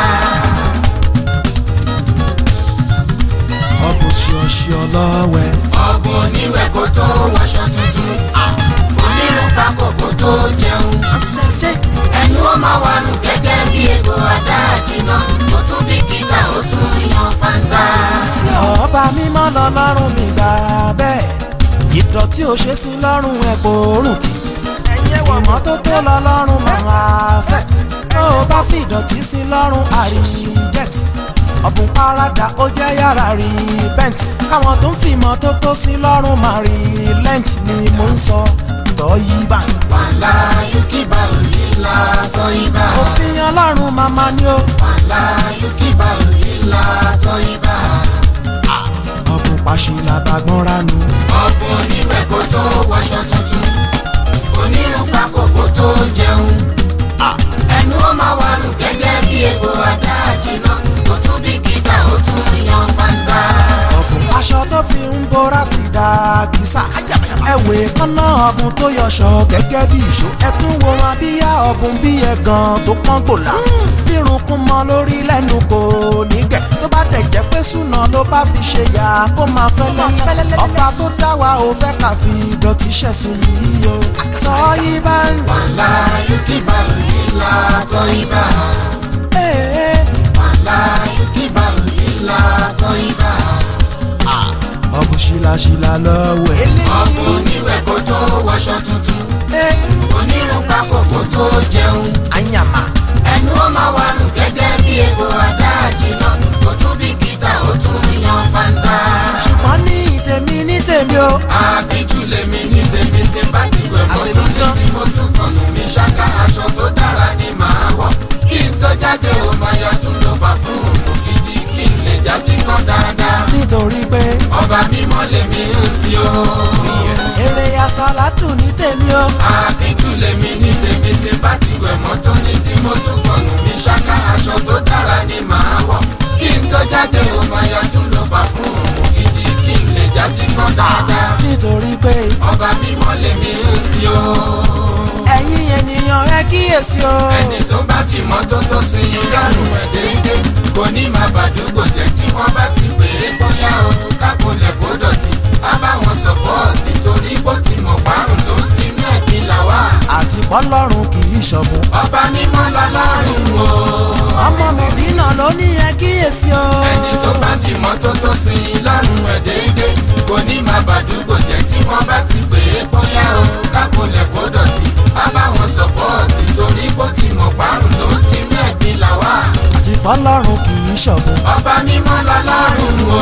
ọ̀bùn ṣíọṣíọ lọ́wẹ́. ọgbọ̀n oníwẹ̀ kò tó wáṣọ tuntun. onírun papọ̀ kò tó jẹun. ẹnu ó máa wà lù gẹ́gẹ́ bí egbò àdá àjìnà. ó tún ní kíkà ó tún yan fanda. ọba mímọ́ lọ́lọ́run mi gbà bẹ́ẹ̀ ìdọ̀tí ò ṣe sí lọ́rùn ẹ̀ kò rùn tì ìmọ́tótó lọ́lọ́run máa ṣẹ́ tó o bá fi ìdọ̀tí sí lọ́rùn àríjẹ́t ọ̀bùn parada ó jẹ́ yàrá rí bent káwọn tó ń fi ìmọ́tótó sí lọ́rùn máa rí lent ni mò ń sọ tọ́ yí bá. wàhálà gbọ́nra nu. ọ̀gbun oníwẹ̀ kó tó wọṣọ tuntun onírúgba kòkó tó jẹun ẹnu ó máa wà lù gẹ́gẹ́ bí egbò adáàjìnà ó tún bí gíga ó tún yan fanda. ọ̀bùn aṣọ tó fi ń bora ti dà kìsà. ẹ̀wẹ̀ kọ́nà ọ̀bùn tó yọṣọ gẹ́gẹ́ bí ìṣó. ẹ tún wo wọn bíyá ọ̀bùn bí ẹ̀gàn tó pọ́n gbòlà. bírun kún mọ́ lórí lẹ́nu kò ní gẹ̀. tó bá dẹ̀ jẹ́ pé súnà ló bá fi ṣe yà kó máa fẹ́lẹ́. ọba tó dá wa ò fẹ́ ká fi ìdọ̀tí ṣẹ̀sìn yìí o. tọ́ yí bá ń. wàhálà yókè balùwìlà tọ́ ibà wàhálà yókè balùwìlà tọ́ ibà. ọ̀bùn ṣìlàṣìlà lọ́wọ́ ẹ̀. ọ̀gbun oníwẹ̀ kó tó wọṣọ tuntun onírúgba kòkó tó jẹun. àyàmà. ẹnu ó máa wà lù gẹ́gẹ́ bí egbò adáàjìnà ó tún bí gíta ó tún yan fanda. ṣùgbọ́n ní tèmi ní tèmi o. àfijù lèmi ní tèmi tí n bá ti wẹ̀ mọ́ tó ní tí mo tún fọ̀nù mi ṣáká aṣọ tó dára ni màá wọ̀ kí n tó jáde ó máa yọ tún ló bá fún òun gidi kí n lè já fi kán dáadáa. nítorí pé ọba mímọ́ lèmi ń sí o. eré asálàtù ní tèmi o. àfijù lèmi ní tèmi tí n bá ti wẹ̀ mọ́ tó ní tí mo tún fọ̀nù mi ṣáká aṣọ tó dára ni màá wọ̀ kí n tó jáde ó máa yọ tún ló bá fún òun gidi kí n lè já fi kán dáadáa. nítorí pé ọba mímọ́ lèmi ń sí o. ẹ̀yin ènìyàn ẹ kíyèsí o. ẹni tó bá fi mọ́tótó sí i lọ́rùn ẹ̀ déédéé kò ní máa bàdúgbò jẹ́ tí wọ́n bá ti pè é bóyá òun kápolẹ̀ kó dọ̀tí á bá wọn sọ̀pọ́ọ̀tì torí bó ti mọ̀ parun ló ń tinú ẹ̀gbin là wá. àti pọ́lọ́run kì í ṣọ̀bùn. ọba mímọ́ lọ́lọ́run o. ọmọ mẹ̀dínà ló ní ẹ kíyèsí o. ẹni tó bá fi mọ́tótó sí i lọ́rùn ẹ̀ déédéé kò ní máa bàdúgbò jẹ́ tí wọ́n bá ti pè é bóyá òun kápolẹ̀ kó dọ̀tí á bá wọn sọ̀pọ́ọ̀tì torí bó ti mọ̀ parun ló ń tinú ẹ̀gbin là wá. àti pọ́lọ́run kì í ṣọ̀bùn. ọba mímọ́ lọ́lọ́run o.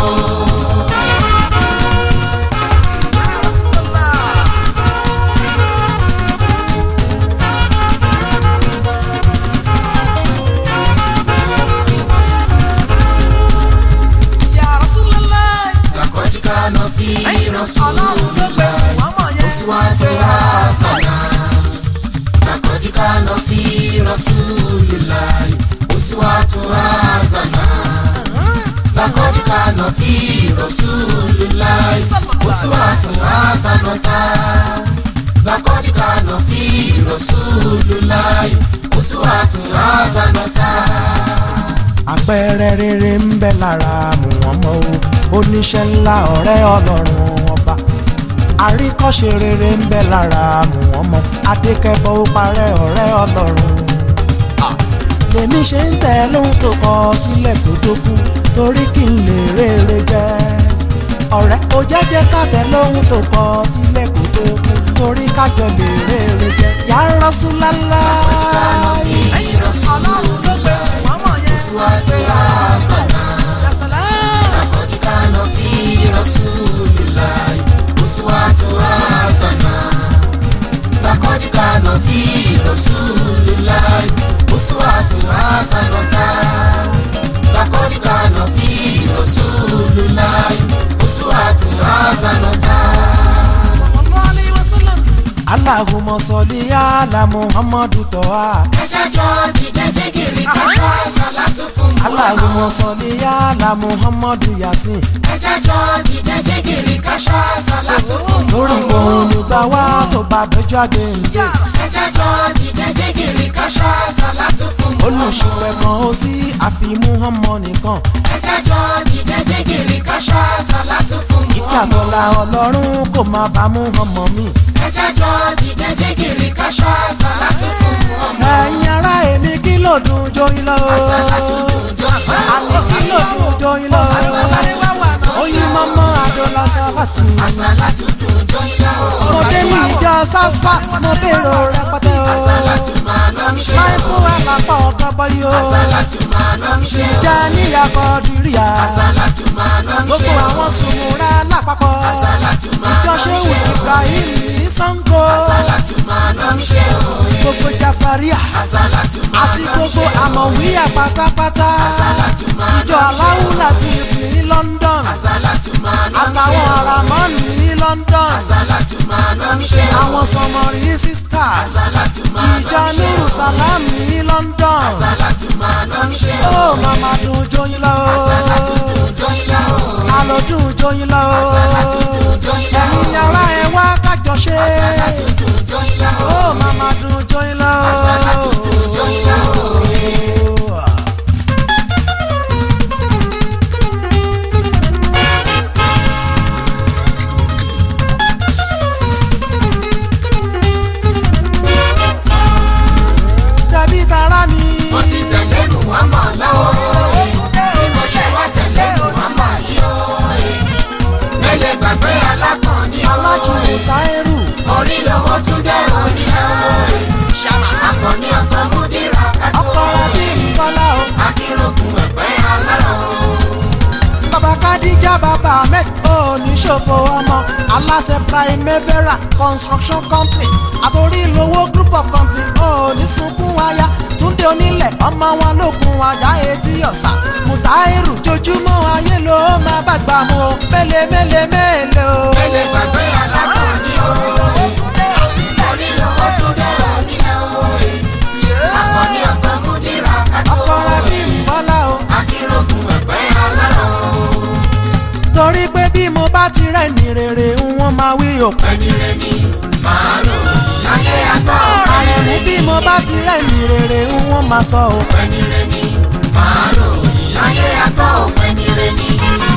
Ya Rasulullah. lakọ́jú kaná fi ọlọ́run ló gbé Rasulullah mọ́mọ́ yẹn. síwájú hasana. lakọ́jú kaná fi Rasulullah síwájú hasana. lakọ́jú kaná fi Rasulullah síwájú hasanata. lakọ́jú kaná fi Rasulullah síwájú hasanata. àpẹẹrẹ rere ń bẹ lára Muhammad o oníṣẹ́ ńlá ọ̀rẹ́ ọlọ́run ọba àríkọ́ṣe rere ń bẹ lára Muhammad adékẹ́bọ̀ ó parẹ́ ọ̀rẹ́ ọlọ́run lèmi ṣe ń tẹ̀ lóhun tó kọ sílẹ̀ kó tó kú torí kí n lè rere jẹ́ ọ̀rẹ́ ó jẹ́jẹ́ káàtẹ́ lóhun tó kọ sílẹ̀ kó tó kú torí kájọ lè rere jẹ́ Ya Rasulallah ọlọ́run ló gbé Muhammad yẹn síwájú hasana. Lakọ́dí kánà fi Rasulillah uswatu hasana. Lakọ́dí kánà fi Rasulillah uswatu hasanata. Lakọ́dí kánà fi Rasulillah uswatu hasanata. sallallahu alaihi wasallam. Allahumma salli ala Muhammadu toha. Ẹja jọ dìde jẹ́gìrì káṣọ àṣàlátú fún Muhammad. Allahumma salli ala Muhammadu yasin. Ẹja jọ dìde jẹ́gìrì káṣọ àṣàlátú fún lórí Muhammad. òun nígbà wá tó bá dọjọ́ àgbẹ̀ǹde. Ẹjẹ́jọ́ dìde jẹ́gìrì káṣọ́ àṣàlátú fún Muhammad. olùṣùpẹ̀ kan ó sí àfi Muhammad nìkan. Ẹjẹ́jọ́ dìde jẹ́gìrì káṣọ́ àṣàlátú fún ìkẹ́ Muhammad. àtọ́lá ọlọ́run kò máa bá Muhammad mi. Ẹjẹ́jọ́ dìde jẹ́gìrì káṣọ́ àṣàlátú fún Muhammad. ẹ̀yin ará èmi kí ló dùn joyin lọ. Àṣàlátú dùn joyin lọ. àlọ́ kí ló dùn joyin lọ. Àṣàlátú dùn oyin mọ́mọ́ adọ́lá sáfàtì. Àṣàlátú dùn joyin lọ. mo dé ní ìjọ sasfat mo bèrò rẹpẹtẹ o. Àṣàlátú máa lọ mí ṣe láì o. fún àlàpọ̀ ọ̀gá bọ́yì o. Àṣàlátú máa lọ mí ṣe o. tìjà níyàkọ̀ dìríà. Àṣàlátú máa lọ mí ṣe gbogbo o. àwọn sùnmùrà lápapọ̀. Àṣàlátú máa ìjọ lọ mí ṣéwù ṣe o. Ibrahim ní Sango. Àṣàlátú máa lọ mí ṣe o. gbogbo Jaffa maria Àsálàtù máa àti lọ gbogbo ṣe o. àmọ̀wíyà pátápátá Àsálàtù máa ìjọ lọ ṣe o. aláwù latif ní london Àsálàtù máa lọ ṣe àtàwọn o. aramọ́ọ̀nù ní london Àsálàtù máa lọ ṣe o. àwọn sọmọrí sisters Àsálàtù máa lọ ìjọ ṣe o. nuru salam ní london Àsálàtù máa lọ ṣe o. ó màmá dùn jóyin lọ Àsálàtù dùn jóyin lọ o. alọ́dún jóyin lọ Àsálàtù dùn jóyin lọ o. ẹ̀yin ará ẹ wá kájọ ṣe Àsálàtù dùn jóyin lọ o. ó màmá dùn jóyin lọ. Àsálàtù dùn jóyin lọ o. tẹ̀bí tara mi. Mo ti tẹ̀lé Muhammad lọ́wọ́. Bí mo ṣe wá tẹ̀lé Muhammad yìí o. Mẹ́lẹ̀ gbàgbé alákàn ní o. alájùmọ̀ táírù Orí lọ́wọ́ tún dé òní o. Akọni ọ̀gbọ́n Múdírà kátó. ọkọ rabi nkọlá o. Akérògùn ẹ̀pẹ́ alárọ̀ o. bàbá kadija bàbá ahmed oníṣòfò ọmọ aláṣẹ primavera construction company àtòrílówó group of company onísunkún wáyà túndé onílẹ̀ ọmọ wọn lókun ajá etí ọ̀sà mùtáírù jojúmọ́ ayé ló máa bàgbà mu o mélèé mélèé mélèé o. Mẹ́lẹ̀ gbàgbé alákàn ní o. Orí lọ́wọ́ tún dé òní o. Akọni ọ̀gbọ́n Múdírà kátó. ọkọ rabi nkọlá o. Akérògùn ẹ̀pẹ́ alárọ̀ o. torí pé bí mo bá ti rẹ̀ ní rere wọ́n máa wí òpin. Ẹni rẹ̀ ni màá rò ayé àgbà àrẹ̀mú bí mo bá ti rẹ̀ ní rere wọ́n máa sọ o. Ẹni rẹ̀ ni màá rò ayé àgbà ẹni rẹ̀ ni.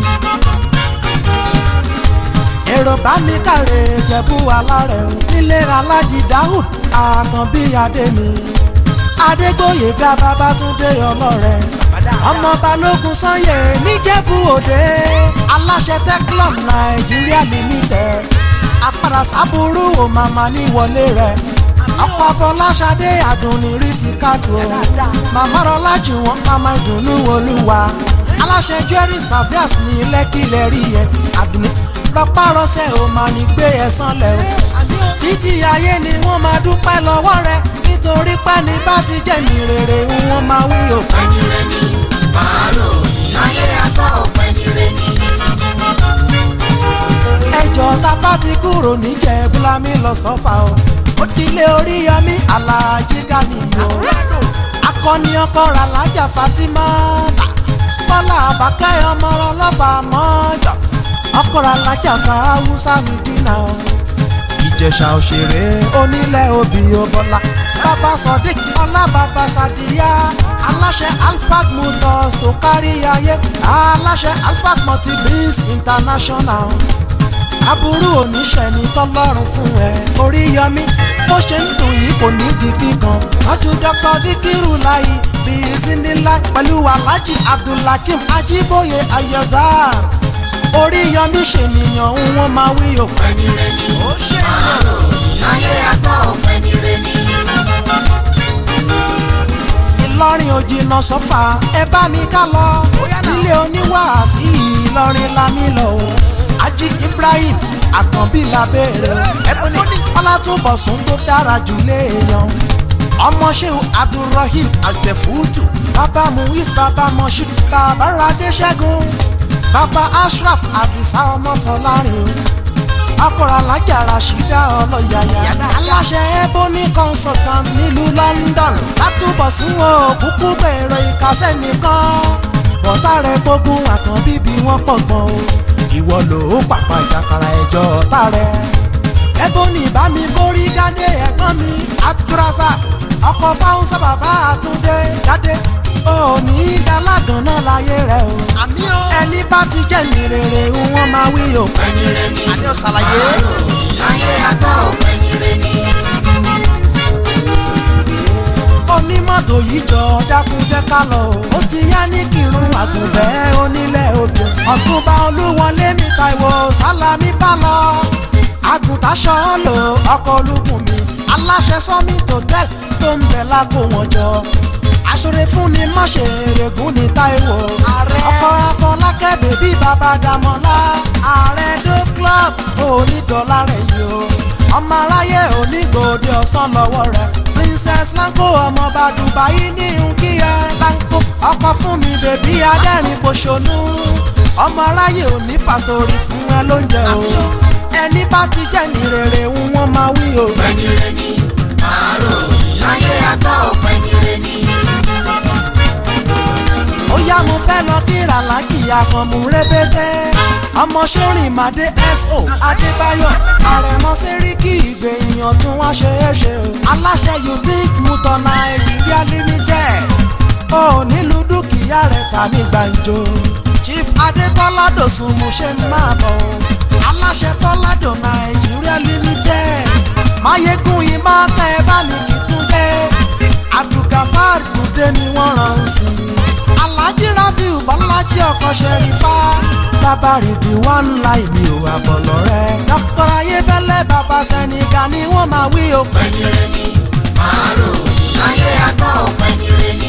èrò bá mi kàrè jẹ̀bú alárẹ̀ o nílé alájí dáhùd àkànbí adémi adégbòyèga babátúndé ọlọ́rẹ̀ ọmọ balógun sanye níjẹ̀bú òde aláṣẹ teclum nàìjíríà limited àpàrà sábúrú ò màmá ní wọlé rẹ̀ ọkọ̀ afọláṣadé àdùnní rísí kàtó màmá rọlá jù wọ́n màmá ìdùnnú olúwa aláṣẹ jerry savias ní lẹ́kìlẹ̀ rí yẹn àdùnní rọpárọsẹ̀ ò máa ní gbé ẹ̀sán lẹ̀ o títí ayé ni wọ́n máa dúpẹ́ lọ́wọ́ rẹ nítorí pẹ́ni bá ti jẹ́ ní rere wọ́n máa wí o. Ẹni rẹ̀ ni màá rò ayé àgbà ẹni rẹ̀ ni. ẹjọ́ tá a bá ti kúrò níjẹ̀ búlámì lọ sọ́fà o ó dilé oríyọmí aláàjì gàníyàn o akọni ọkọ rà lájà fatima ta bọ́lá àbákẹ́ ọmọ ọlọ́fà mọ́jọ ọkọ rà lájà fáwùsà nìdínà o ìjẹ̀ṣà òṣèré onílẹ̀ òbí ọbọ̀lá bàbá sodiq ọlá bàbá sadiya aláṣẹ alphag motors tó kárí ayé aláṣẹ alphag multibis international aburú oníṣẹ́ ni tọ́lọ́run fún ẹ orí yọmí bó ṣe ń dùn yìí kò ní di kíkan tọ́jú dr dikiru láyé bíi zinila pẹ̀lú alhaji abdulhakeem ajiboye ayazar orí yọmí ṣènìyàn ń wọ́n máa wí o. Ẹni rẹ̀ ni màá rò ayé àgbà ẹni rẹ̀ ni. ìlọrin ò jìnnà sọ́fà ẹ bá mi ká lọ nílé oníwàásí ìlọrin lámì lọ o ají ibrahim àkànbí labẹ́rẹ́ ẹ̀bùnì ọlátúbọ̀sùn tó dára jù léèyàn ọmọ sheu abdulrahim altefutu bàbá muiz bàbá moshood bàbá radéṣẹ́gun bàbá ashraf adisa ọmọ fọlárin o akọ̀rọ̀ alájà rasheeda ọlọ́yàyà aláṣẹ ebony consultant nílùú london látúbọ̀sùn o kúkú bẹ̀rẹ̀ ìkàsẹ́ nìkan bọ́tà rẹ̀ gbógun àkànbí bí wọ́n pọ̀ gan o ìwọ ló pàpà ìjàkàrà ẹjọ́ ọ̀tá rẹ̀ ebony bá mi kórí gádé ẹ̀gbọ́n mi abdulrasaq ọkọ̀ fáwọnsá bàbá àtúndé gádé òní dalágan náà láyé rẹ̀ o ẹni bá ti jẹ́ ní rere wọ́n máa wí o Ẹni rẹ̀ ni àní ọ̀sàlàyé. màá rò ayé àgbà ẹni rẹ̀ ni. onímọ̀tò yìí jọ dákun jẹ́ ká lọ o. ó ti yá ní kírun àgùnbẹ́ onílẹ̀ odò. ọ̀túnba olúwọlé mi taiwo sálámí bá lọ. àgùntàṣọ lò ọkọ̀ olúkùn mi aláṣẹ sọ́mi tòtẹ́l tó ń bẹ̀ lágbo wọn jọ. aṣọre fún ni mọ̀ṣẹ́ rẹ̀gùn ní taiwo. ọkọ̀ afọlákẹ́ bèbí bàbá dàmọ́lá. ààrẹ dove club onídọ̀ọ́lá rẹ̀ yìí o. ọmọ aráyé onígbòde ọ̀sán lọ́wọ́ rẹ̀ prince princess lanko ọmọọba dubai ní nkíyà lanko ọkọ fún mi bèbí adẹ́rìn pòṣónú ọmọ aráyè ò ní fàtòrí fún ẹ lóúnjẹ o ẹni bá ti jẹ́ ní rere ń wọ́n máa wí o. pẹ̀nyẹrẹ ni àárò ayé àtọ̀ pẹ̀nyẹrẹ ni. ó yá mo fẹ́ lọ kíra lájì àkànmú rẹ́bẹ́tẹ́ ọmọ sórin màdé so adébáyọ̀ àrẹ̀mọ sẹ́ríkì ìgbẹ̀yìn tún wá ṣe é ṣe o aláṣẹ you think mutor nàìjíríà limited ó nílùú dúkìá rẹ̀ tà ní gbàǹjo chief adétọ́lá dòsùn mo ṣe ń máa bọ̀ o aláṣẹ tọ́ládò nàìjíríà limited máyégún yìí máa tẹ́ ẹ bá ní kìtúndé abdulgafar dùdé ni wọ́n rán sí i alhaji rafiu bọ́lájí ọkọ̀ ṣẹ̀rífà bàbá rìdí one line mi ò àbọ̀lọ̀ rẹ̀ dr ayéfẹ́lẹ́ bàbá sẹ́nìkà ni wọ́n máa wí o. pẹ̀nyẹrẹ ni àárò ayé àtọ̀ pẹ̀nyẹrẹ ni.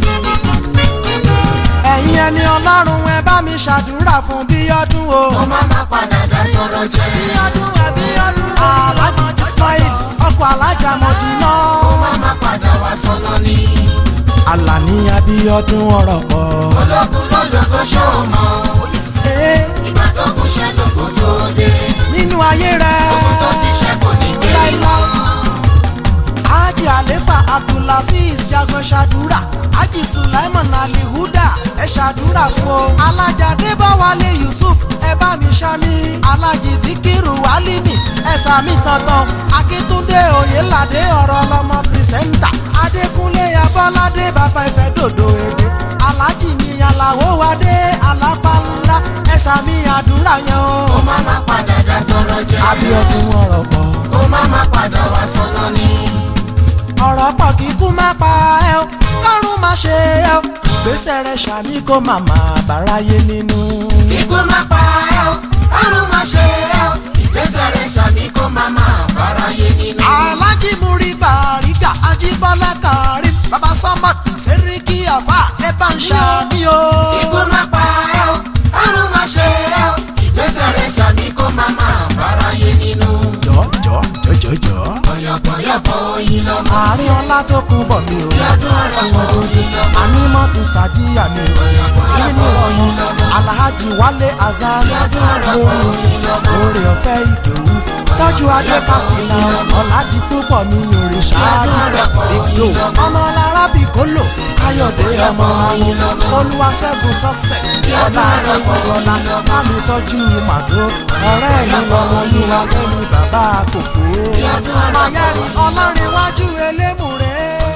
ẹ̀yin ẹni ọlọ́run ẹ bá mi ṣàdúrà fún bíọ́dún o. mo máa ma padà dá sọ̀rọ̀ jẹ́. bíọ́dún ẹ bíọ́dún. alhaji ismail ọkọ̀ alájà mọ̀dínà. mo máa ma padà wá sọ́nà ni. alani abíọ́dún ọ̀rọ̀ pọ̀. ológun lólógo ṣó mọ́. ṣe ìgbà tó kún ṣẹ́ lóko tó dé. nínú ayé rẹ̀. ogun tó ti ṣẹ́ kò ní gbé mọ́. Haji Alefa Abdulhafiz jagun ṣàdúrà Haji Sulaiman Alihuda ẹ ṣàdúrà fún o. Alájà Débáwálé Yusuf ẹ bá mi ṣámi. Alájì Díkìrù Alimi ẹ sàmì tantan. Akíntúndé Oyèládé ọ̀rọ̀ ọlọ́mọ pírísẹ́ńtà. Adékúnlé Abọ́ládé bàbá ìfẹ́ dòdò èdè. Alájì mi Àlàó Wadé Alápá ńlá ẹ sàmì àdúrà yẹn o. mo máa ma padà dá sọ̀rọ̀ jẹ́. Abíọ́dún ọ̀rọ̀ pọ̀. mo máa ma padà wá sọ́nà ni. ọ̀rọ̀ pọ̀ kí kú má pa ẹ́ o kọ́run má ṣe ẹ́ o gbèsè rẹ̀ ṣàmì kó màmá bàráyé nínú. Ikú má pa ẹ́ o, kárùn má ṣe ẹ́ o, ìgbésẹ̀ rẹ̀ ṣàmì kó má máa báráyé nínú. alájí múrí bàríkà ajíbọ́lá kárí bàbá sọ́mọ́ sẹ́ríkì àfà ẹ bá ń ṣàmì o. Ikú má pa ẹ́ o, kárùn má ṣe ẹ́ o, ìgbésẹ̀ rẹ̀ ṣàmì kó má máa báráyé nínú. jọ jọ jọ jọ jọ. Ọ̀yọ̀pọ̀yọ̀pọ̀ oyin lọ́mọ. àárín ọlá tó kún bọ̀ mi o Ọdún ọ̀rọ̀ skin kan dúdú oyin lọ́mọ. ànímọ́tò sàdíyà mi o èyí ni ọmọ alhaji wálé azan Ọdún ọ̀rọ̀ kan lórí oyin lọ́mọ. oore ọ̀fẹ́ ìdòwú tọ́jú adé pásítìlà ọ̀làdì púpọ̀ mi yòrè ṣáájú ìdò ọmọ alárábì kólò káyọ̀dé ọmọ àwọn olúwaṣẹ́gun success ọ̀la arẹ́gbọ̀sọ̀la mámi tọ́jú màtó ọ̀rẹ́ mi lọ́mọ olúwa kẹ́mi bàbá kò fò ó mayari ọlọ́rinwájú elémùrè.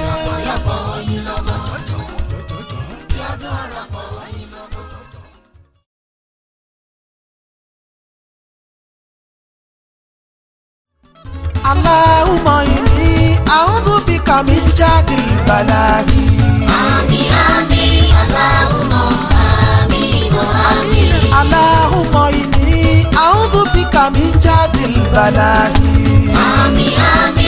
Allahumma inni a'udhu bika min jadil balahi. Àmì àmì aláwùmọ̀ àmì mọ̀ àmì. Allahumma inni a'udhu bika min jadil balahi. Àmì àmì